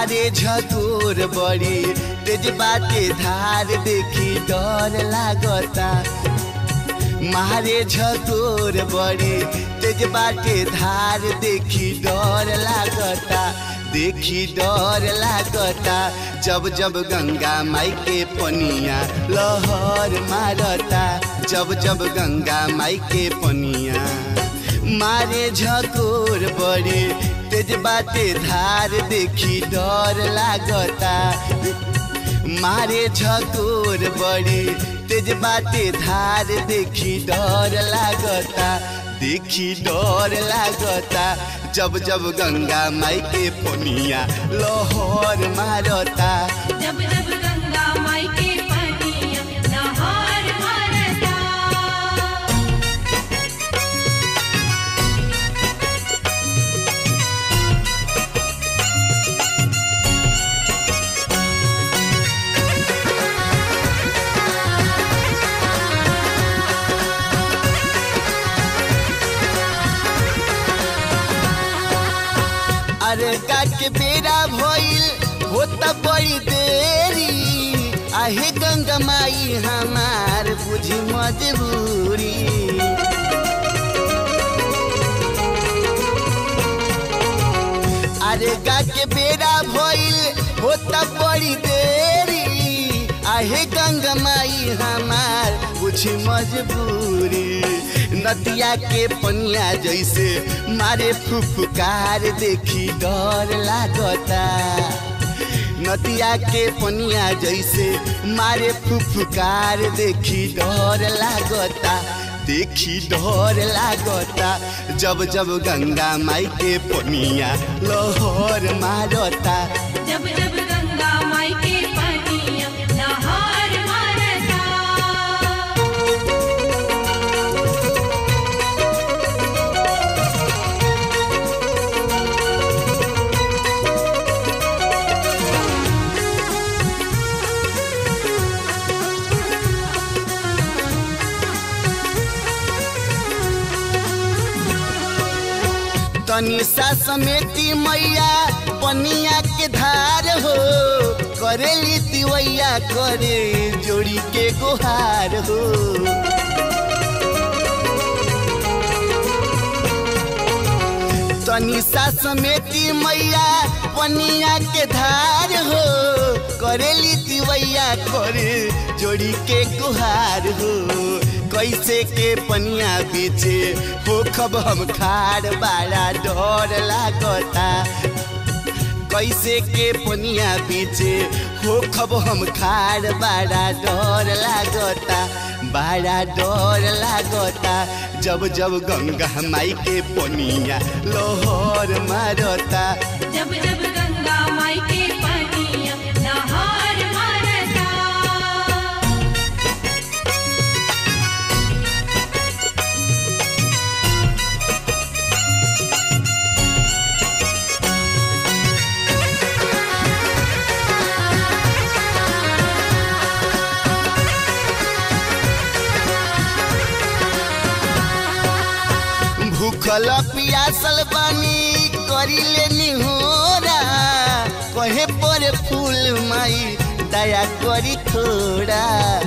मारे झकोर बड़ी तेज बाटे धार देखी डर लागता मारे झकोर बड़ी तेज बाटे धार देखी डर लागता देखी डर लागता जब जब गंगा माई के पनिया लहर मारता जब जब गंगा माई के पनिया मारे झकोर बड़ी तेज बाटे धार देखी डर लागता मारे झकोर बड़ी तेज बाटे धार देखी डर लागता देखी डर लागता जब जब गंगा माई के पोनिया लोहर मारता जब जब गंगा माई के पनिया लहर मारता अरे काट के बेरा भइल होता बड़ी देरी आहे गंगा माई हमार बुझी मजबूरी अरे गा के बेरा भइल होता बड़ी देरी आहे गंगा माई हमार बुझी मजबूरी नदिया के पनिया जैसे मारे फुफकार देखी डर लागता नदिया के पनिया जैसे मारे फुफकार देखी डर लागता देखी डर लागता जब जब गंगा माई के पनिया लहर मारता जब जब गंगा माई के पनिया लहर मारता तनी सा समेती मैया पनिया के धार हो करेली तिवैया करे जोड़ी के गुहार हो तनी सा समेती मैया पनिया के धार हो करेली तिवैया करे जोड़ी के गुहार हो कैसे के पनिया पीछे हो खब हम खाड़ बाड़ा डर लागता कैसे के पनिया पीछे हो खब हम खाड़ बाड़ा डर लागता बाड़ा डर लागता जब जब गंगा माई के पनिया लोहर मारता जब जब गंगा माई के पनिया लहर मारता भूखल पियासल बानी करी ले निहोरा कहे पर फूल माई दया करी थोड़ा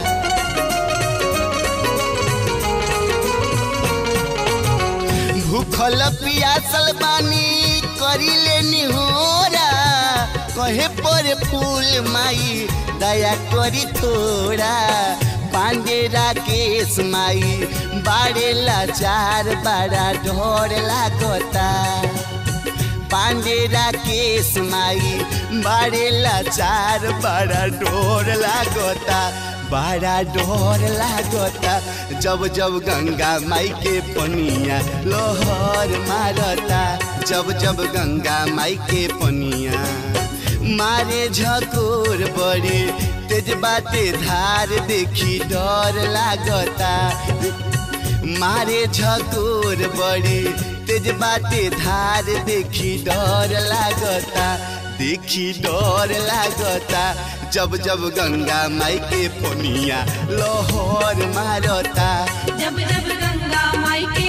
भूखल पियासल बानी करी ले निहोरा कहे पर फूल माई दया करी थोड़ा पांडे राकेश माई बाड़े लाचार बड़ा ढोर लागता पांडे राकेश माई बाड़े लाचार बड़ा डोर लागता बड़ा डोर लागता जब जब गंगा माई के पनिया लोहर मारता जब जब गंगा माई के पनिया मारे झकोर बड़े तेज बाटे धार देखी डर लागता मारे झकोर बड़ी तेज बाटे धार देखी डर लागता देखी डर लागता जब जब गंगा माई के पनिया लोहर मारता जब जब गंगा माई के